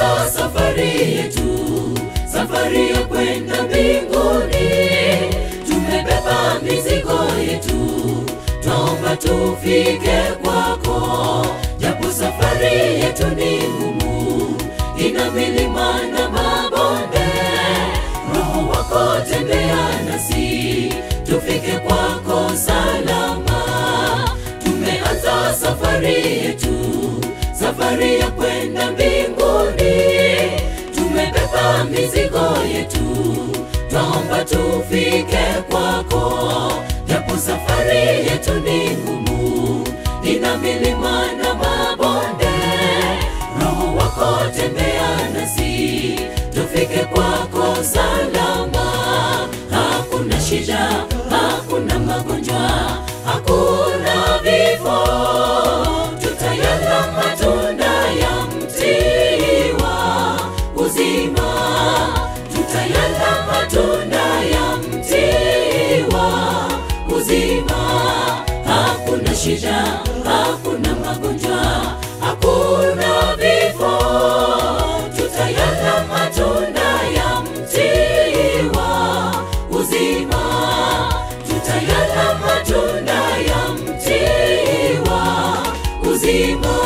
tumeanza safari yetu, safari ya kwenda mbinguni. Tumebeba mizigo yetu, twaomba tufike kwako, japo safari yetu ni ngumu, ina milima na mabonde. Roho wako tembea nasi, tufike kwako salama. Tumeanza safari yetu, safari ya kwenda mbinguni. Tumebeba mizigo yetu, twaomba tufike kwako, japo safari yetu ni ngumu, ina milima na mabonde. Roho wako tembea nasi, tufike kwako salama. Hakuna shida, hakuna magonjwa, hakuna vifo, tutayala matunda ya mti wa uzima, tutayala matunda ya mti wa uzima. Hakuna shida, hakuna magonjwa, hakuna vifo, tutayala matunda ya mti wa uzima, tutayala matunda ya mti wa uzima.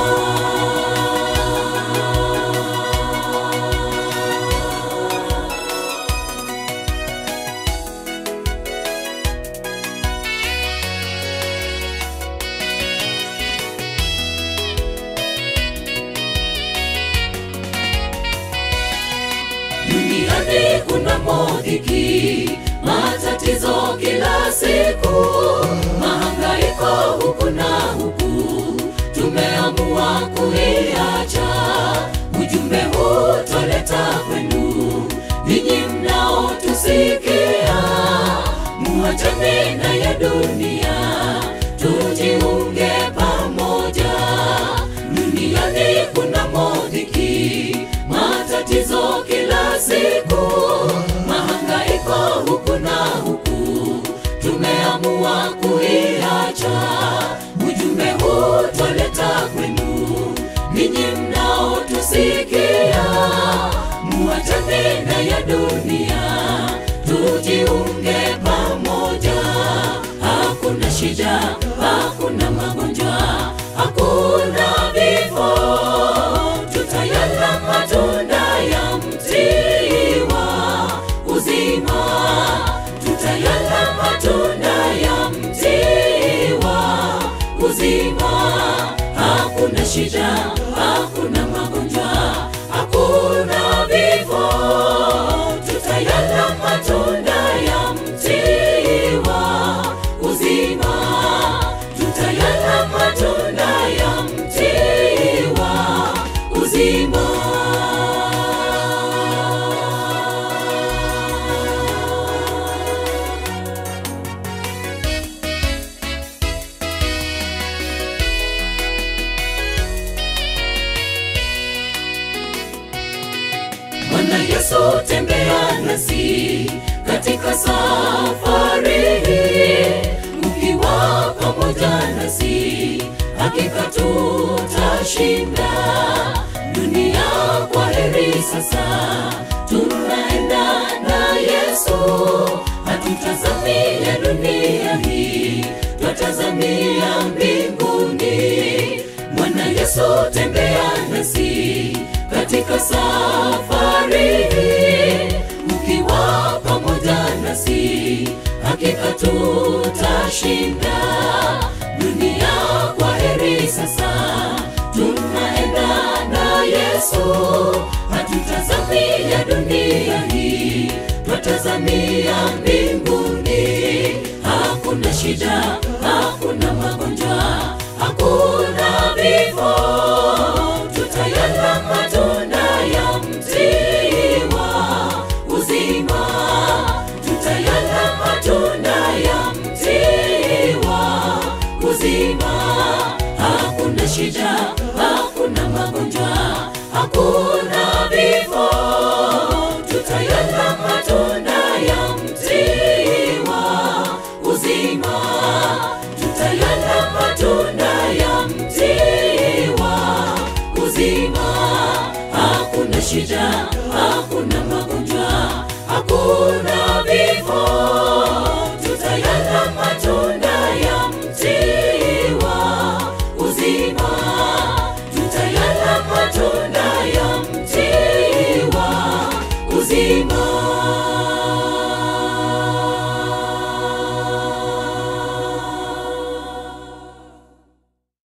Duniani kuna modhiki, matatizo kila siku, mahangaiko huku na huku, tumeamua kuiacha. Ujumbe huu twaleta kwenu ninyi mnaotusikia, muachane na ya dunia, tujiunge pamoja. Duniani kuna modhiki, matatizo kila siku, mahangaiko huku na huku, tumeamua kuiacha. Ujumbe huu twaleta kwenu ninyi mnaotusikia, muachane na ya dunia, tujiunge pamoja. Hakuna shida, hakuna magonjwa, hakuna vifo, tutayala matunda ya mti wa uzima, tutayala matunda ya mti wa uzima. Hakuna shida, hakuna magonjwa, hakuna vifo, tutayala matunda ya mti wa uzima, tutayala matunda ya mti wa uzima. Bwana Yesu tembea nasi katika safari hii, ukiwa pamoja nasi hakika tutashinda dunia. Kwa heri sasa, tunaenda na Yesu, hatutazamia dunia hii, twatazamia mbinguni. Bwana Yesu tembea nasi katika safari hii, ukiwa pamoja nasi hakika tutashinda dunia. Kwa heri sasa, tunaenda na Yesu, hatutazamia dunia hii, twatazamia mbinguni. Hakuna shida, hakuna magonjwa, hakuna vifo, tutayala matunda ya mti wa uzima, tutayala matunda ya mti wa uzima. Hakuna shida, hakuna magonjwa, hakuna